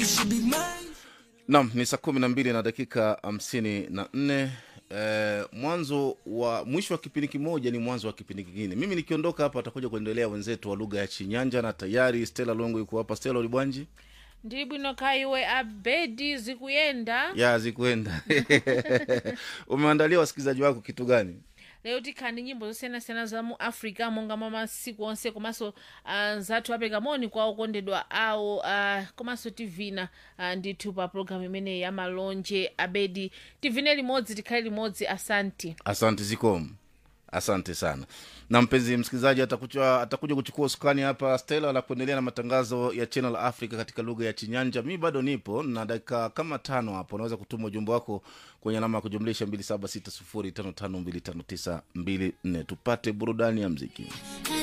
should be mine. Nam ni saa kumi na mbili na dakika hamsini na nne. Eh, mwanzo wa mwisho wa kipindi kimoja ni mwanzo wa kipindi kingine. Mimi nikiondoka hapa watakuja kuendelea wenzetu wa lugha ya Chinyanja, na tayari Stella Longo yuko hapa. Stella Ulibwanji ndili bwino kaiwe abedi zikuyenda ya zikuenda umeandalia wasikilizaji wako kitu gani? lero tikhani nyimbo zosiyanasiyana za mu africa monga mwa masiku onse komanso uh, zathu apereka moni kwa okondedwa awo uh, komanso tivina uh, ndithu pa programu imeneyi ya malonje abedi tivine limodzi tikhale limodzi asanti Asante zikomo, asante sana. Na mpenzi msikilizaji, atakuja atakuja kuchukua usukani hapa Stella na kuendelea na matangazo ya Channel Africa katika lugha ya Chinyanja. Mi bado nipo na dakika kama tano hapo, unaweza kutuma ujumbe wako kwenye alama ya kujumlisha 276055259254 tupate burudani ya mziki.